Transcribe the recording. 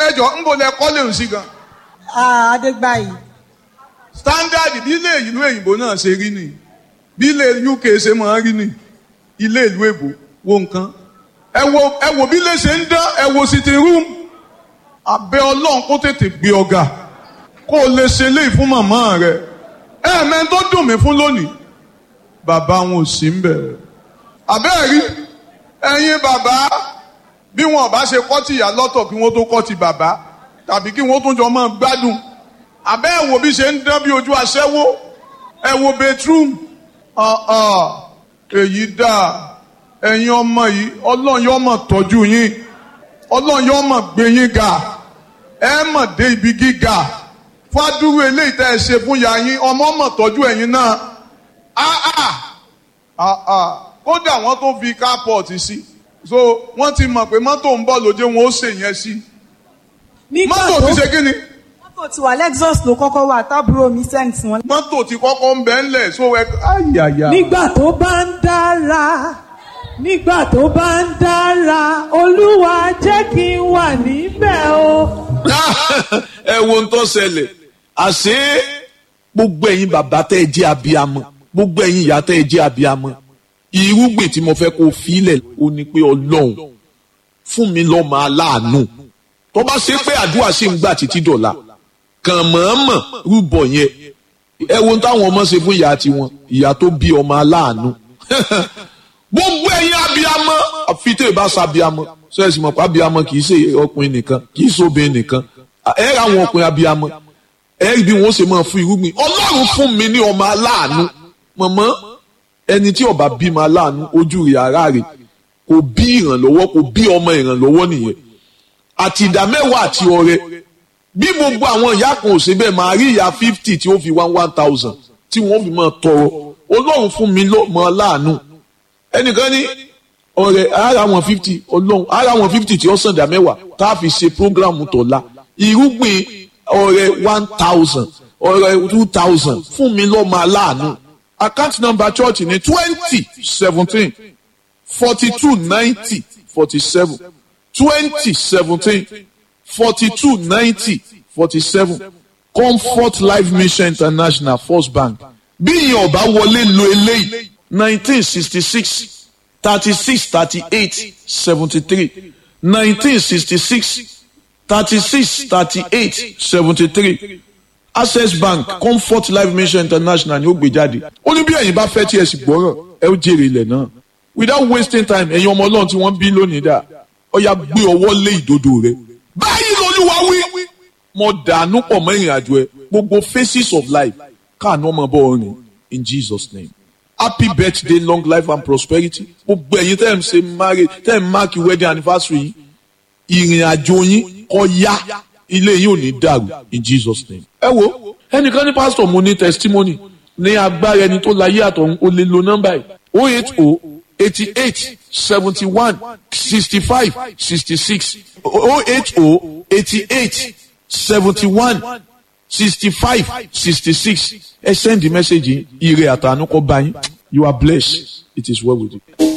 ẹjọ ń bo lẹ kọ́lé ń sí gan. Ah, Adégbàyí. standard bí ilé ìlú òyìnbó náà ṣe rí ni bí ilé UK ṣe máa rí ni ilé ìlú èbó wo nǹkan ẹ wo ẹ wo bí ilé ṣe ń dán ẹ wo sitting room abẹ́ ọlọ́run kó tètè gbé ọ̀gá kó o lè ṣe léyìí fún màmá rẹ ẹ mẹ́rin tó dùn mí fún lónìí bàbá wọn ò sí ń bẹ̀rẹ̀ àbẹ́ẹ̀ rí ẹ̀yin bàbá bí wọn ò bá ṣe kọ́ ti ìyá lọ́tọ̀ kí wọ́n tó kọ́ ti bàbá tàbí kí wọ́n tún jọ máa gbádùn àbẹ́ ẹ̀ wo bí ṣe ń dán bí ojú aṣẹ́wó ẹ wo bedroom ọ̀ọ̀ èyí dáa ẹ̀yin ọmọ yìí ọlọ́run yóò mọ̀ tọ́jú yín ọlọ́run yóò mọ̀ gbé yín ga ẹ mọ̀ dé ibi gíga fádúró eléyìí tẹ́ ẹ ṣe fún ya yín ọmọ mọ̀ tọ́jú ẹ̀yin náà áá áá kódà wọ́n tó fi carport sí so wọ́n ti mọ̀ pé mọ́tò ń bọ̀ lóde wọn ó ṣèyẹn sí Nígbà mọ́tò tó ti ṣe kí ni mọ́tò tí wà Lexus ló kọ́kọ́ wà tábúrò mi send sí wọn. mọ́tò ti kọ́kọ́ ń bẹ́ ńlẹ̀ so ẹ ayàyà. nígbà tó bá ń dára nígbà tó bá ń dára olúwa jẹ́ kí n wà níbẹ̀ o. ẹ wo ohun tó ṣẹlẹ̀ àṣé gbogbo ẹ̀yin bàbá tẹ́ ẹ jẹ́ abiyamọ gbogbo ẹ̀yin ìyá tẹ́ ẹ jẹ́ abiyamọ irúgbìn tí mo fẹ́ kó filẹ̀ ó ní pé ọlọ́run fún mi lọ́mọ aláàánú tó bá ṣe pé àdúrà ṣì ń gbà títí dọ̀la kàn mọ̀ọ́mọ̀ rúbọ yẹn ẹ wo ohun táwọn ọmọ ṣe fún ìyá tiwọn ìyá tó bí ọmọ aláàánú gbogbo ẹ̀yin abiyamọ àfitẹ́ ìbá sa abiyamọ sọ́yẹ́sì mọ̀ pé abiyamọ kì í ṣe ọkùnrin nìkan kì í ṣe obìnrin nìkan ẹ ra àwọn ọkùnrin abiyamọ ẹ rí bí wọ́n ṣe máa fún irúgbìn ọlọ́run fún mi ní ọmọ aláàánú mọ̀mọ́ ẹni tí ọba bímọ aláàánú ojú rẹ̀ ara rẹ̀ kò bí ìrànlọ́wọ́ kò bí ọmọ ìrànlọ́wọ́ nìyẹn àti ìdá mẹ́wàá àti ọrẹ bí gbogbo àwọn ìyá kan ò ṣe bẹ́ẹ̀ máa rí ìyá fifty tí ó fi one one thousand tí wọ́n fi máa tọrọ ọlọ́run fún mi lọ́mọ aláàánú ẹnìkan ní ọ̀rẹ́ ara wọn fifty ọlọ́run ara wọn fifty tí ó sàn dá mẹ́wàá tá a fi ṣe programu tọ̀la irúgbìn ọ̀rẹ́ one thousand ọ̀rẹ́ two thousand fún mi lọ́mọ aláàánú account number church ní twenty seventeen forty two ninety forty seven twenty seventeen forty two ninety forty seven comfort life mission international first bank bí ìyẹn ọba wọlé lo eléyìí nineteen sixty six thirty six thirty eight seventy three nineteen sixty six thirty six thirty eight seventy three access bank comfort life mission international ni ó gbé jáde ó ní bí ẹ̀yin bá fẹ́ tí ẹ sì gbọ́rọ̀ ẹ ó jèrè ilẹ̀ náà without wasting time ẹ̀yin ọmọ ọlọ́run tí wọ́n bí lónìí dà ó yá gbé ọwọ́ lé ìdodo rẹ báyìí lolúwa wí mo dànù pọ̀ mọ́ ìrìn àjò ẹ gbogbo phases of life káàánú ọmọ bọ́ ọrìn in Jesus name happy birthday long life and prosperity gbogbo ẹ̀yin tẹ́ ẹ̀ ń ṣe marriage tẹ́ ẹ̀ ń mark wedding anniversary yìí ìrìn àjò yín kó yá ilé yín ò ní dàrú in Jesus name. ẹ wo ẹnìkan ní pásítọ̀ mo ní testimony ní agbára ẹni tó láyé àtọ̀hún ó lè lo nọ́mbà yìí o eight o eighty eight seventy one sixty five sixty six o eight o eighty eight seventy one sixty five sixty six ẹ send the message yìí ire àtànú kó bá yín you are blessed it is well with you.